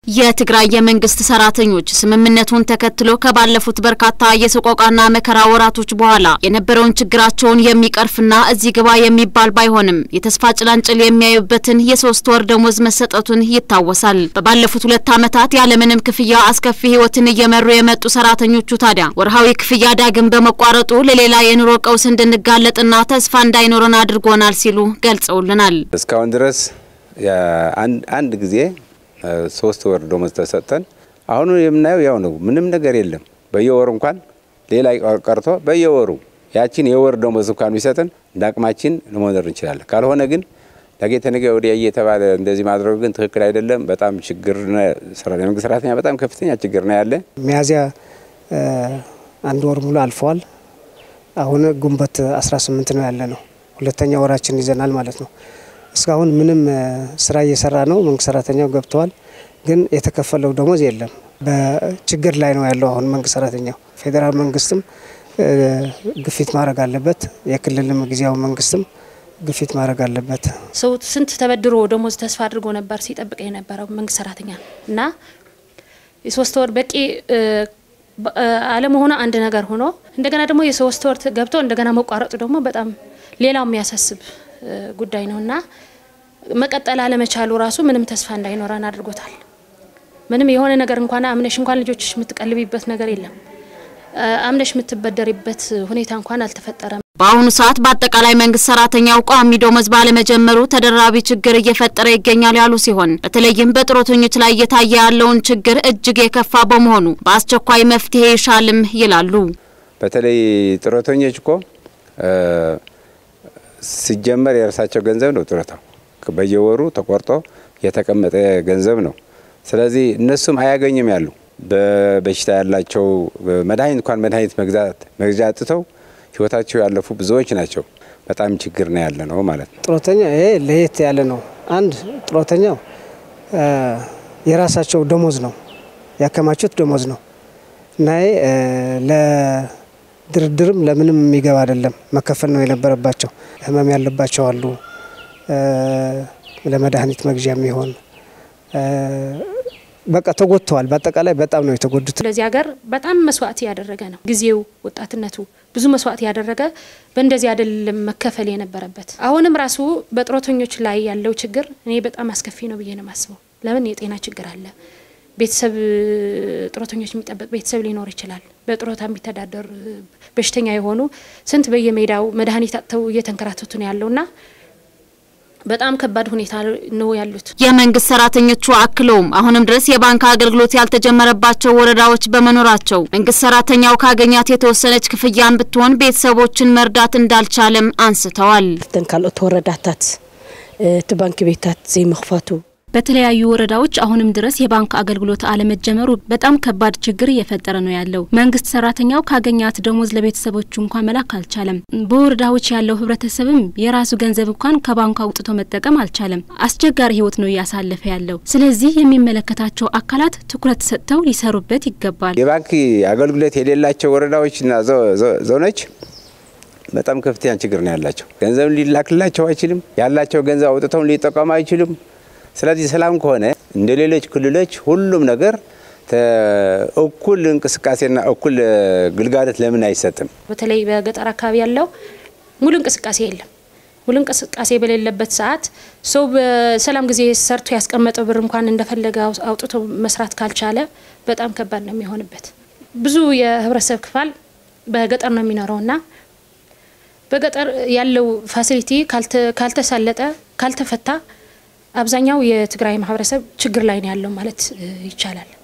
የትግራይ የመንግስት ሰራተኞች ስምምነቱን ተከትሎ ከባለፉት በርካታ የሰቆቃና መከራ ወራቶች በኋላ የነበረውን ችግራቸውን የሚቀርፍና እዚህ ግባ የሚባል ባይሆንም የተስፋ ጭላንጭል የሚያዩበትን የሶስት ወር ደሞዝ መሰጠቱን ይታወሳል። በባለፉት ሁለት ዓመታት ያለምንም ክፍያ አስከፊ ህይወትን እየመሩ የመጡ ሰራተኞቹ ታዲያ ወርሃዊ ክፍያ ዳግም በመቋረጡ ለሌላ የኑሮ ቀውስ እንድንጋለጥና ተስፋ እንዳይኖረን አድርጎናል ሲሉ ገልጸውልናል። እስካሁን ድረስ አንድ ጊዜ ሶስት ወር ደሞዝ ተሰጠን። አሁኑ የምናየው ያው ነው። ምንም ነገር የለም። በየወሩ እንኳን ሌላ ቀርቶ በየወሩ ያችን የወር ደሞዝ እንኳን ቢሰጠን እንደ አቅማችን ለመኖር እንችላለን። ካልሆነ ግን ነገ ተነገ ወዲያ እየተባለ እንደዚህ ማድረጉ ግን ትክክል አይደለም። በጣም ችግር የመንግስት ሰራተኛ በጣም ከፍተኛ ችግር ነው ያለ። ሚያዝያ አንድ ወር ሙሉ አልፈዋል። አሁን ግንቦት 18 ነው ያለ ነው። ሁለተኛ ወራችን ይዘናል ማለት ነው። እስካሁን ምንም ስራ እየሰራ ነው። መንግስት ሰራተኛው ገብተዋል፣ ግን የተከፈለው ደሞዝ የለም። በችግር ላይ ነው ያለው አሁን መንግስት ሰራተኛው። ፌዴራል መንግስትም ግፊት ማድረግ አለበት። የክልልም ጊዜያዊ መንግስትም ግፊት ማድረግ አለበት። ሰው ስንት ተበድሮ ደሞዝ ተስፋ አድርጎ ነበር ሲጠብቅ የነበረው መንግስት ሰራተኛ እና የሶስት ወር በቂ አለመሆኑ አንድ ነገር ሆኖ እንደገና ደግሞ የሶስት ወር ገብቶ እንደገና መቋረጡ ደግሞ በጣም ሌላው የሚያሳስብ ጉዳይ ነው እና መቀጠል አለመቻሉ ራሱ ምንም ተስፋ እንዳይኖረን አድርጎታል። ምንም የሆነ ነገር እንኳን አምነሽ እንኳን ልጆችሽ የምትቀልቢበት ነገር የለም። አምነሽ የምትበደሪበት ሁኔታ እንኳን አልተፈጠረም። በአሁኑ ሰዓት በአጠቃላይ መንግስት ሰራተኛው ቋሚ ደሞዝ ባለመጀመሩ ተደራቢ ችግር እየፈጠረ ይገኛል ያሉ ሲሆን በተለይም በጡረተኞች ላይ እየታየ ያለውን ችግር እጅግ የከፋ በመሆኑ በአስቸኳይ መፍትሄ ይሻልም ይላሉ። በተለይ ጡረተኞች እኮ ሲጀመር የራሳቸው ገንዘብ ነው ጡረታው በየወሩ ተቆርጦ የተቀመጠ ገንዘብ ነው። ስለዚህ እነሱም አያገኝም ያሉ በበሽታ ያላቸው መድኃኒት እንኳን መድኃኒት መግዛት መግዣ አጥተው ህይወታቸው ያለፉ ብዙዎች ናቸው። በጣም ችግር ነው ያለ ነው ማለት ነው። ጡረተኛ ይሄ ለየት ያለ ነው። አንድ ጡረተኛው የራሳቸው ደሞዝ ነው ያከማቹት ደሞዝ ነው እና ለድርድርም ለምንም የሚገባ አይደለም። መከፈል ነው የነበረባቸው። ህመም ያለባቸው አሉ ለመድኃኒት መግዣ የሚሆን በቃ ተጎድተዋል። በአጠቃላይ በጣም ነው የተጎዱት። ስለዚህ ሀገር በጣም መስዋዕት ያደረገ ነው። ጊዜው ወጣትነቱ ብዙ መስዋዕት ያደረገ በእንደዚህ አይደለም መከፈል የነበረበት። አሁንም ራሱ በጡረተኞች ላይ ያለው ችግር እኔ በጣም አስከፊ ነው ብዬ ነው የማስበው። ለምን የጤና ችግር አለ። ቤተሰብ ጡረተኞች የሚጠበቅ ቤተሰብ ሊኖር ይችላል። በጡረታ የሚተዳደር በሽተኛ የሆኑ ስንት በየሜዳው መድኃኒት አጥተው እየተንከራተቱ ነው ያለውና በጣም ከባድ ሁኔታ ነው ያሉት። የመንግስት ሰራተኞቹ አክለውም አሁንም ድረስ የባንክ አገልግሎት ያልተጀመረባቸው ወረዳዎች በመኖራቸው መንግስት ሰራተኛው ካገኛት የተወሰነች ክፍያን ብትሆን ቤተሰቦችን መርዳት እንዳልቻለም አንስተዋል። ተን ካልኦት ወረዳታት እቲ ባንኪ ቤታት ዘይምክፋቱ በተለያዩ ወረዳዎች አሁንም ድረስ የባንክ አገልግሎት አለመጀመሩ በጣም ከባድ ችግር እየፈጠረ ነው ያለው። መንግስት ሰራተኛው ካገኛት ደሞዝ ለቤተሰቦቹ እንኳን መላክ አልቻለም። በወረዳዎች ያለው ህብረተሰብም የራሱ ገንዘብ እንኳን ከባንኩ አውጥቶ መጠቀም አልቻለም። አስቸጋሪ ህይወት ነው እያሳለፈ ያለው። ስለዚህ የሚመለከታቸው አካላት ትኩረት ሰጥተው ሊሰሩበት ይገባል። የባንክ አገልግሎት የሌላቸው ወረዳዎችና ዞኖች በጣም ከፍተኛ ችግር ነው ያላቸው። ገንዘብ ሊላክላቸው አይችልም። ያላቸው ገንዘብ አውጥተው ሊጠቀሙ አይችሉም። ስለዚህ ሰላም ከሆነ እንደ ሌሎች ክልሎች ሁሉም ነገር እኩል እንቅስቃሴና እኩል ግልጋሎት ለምን አይሰጥም? በተለይ በገጠር አካባቢ ያለው ሙሉ እንቅስቃሴ የለም። ሙሉ እንቅስቃሴ በሌለበት ሰዓት ሰው በሰላም ጊዜ ሰርቶ ያስቀመጠው ብር እንኳን እንደፈለገ አውጥቶ መስራት ካልቻለ በጣም ከባድ ነው የሚሆንበት። ብዙ የህብረተሰብ ክፋል በገጠር ነው የሚኖረውና በገጠር ያለው ፋሲሊቲ ካልተሳለጠ ካልተፈታ አብዛኛው የትግራይ ማህበረሰብ ችግር ላይ ነው ያለው ማለት ይቻላል።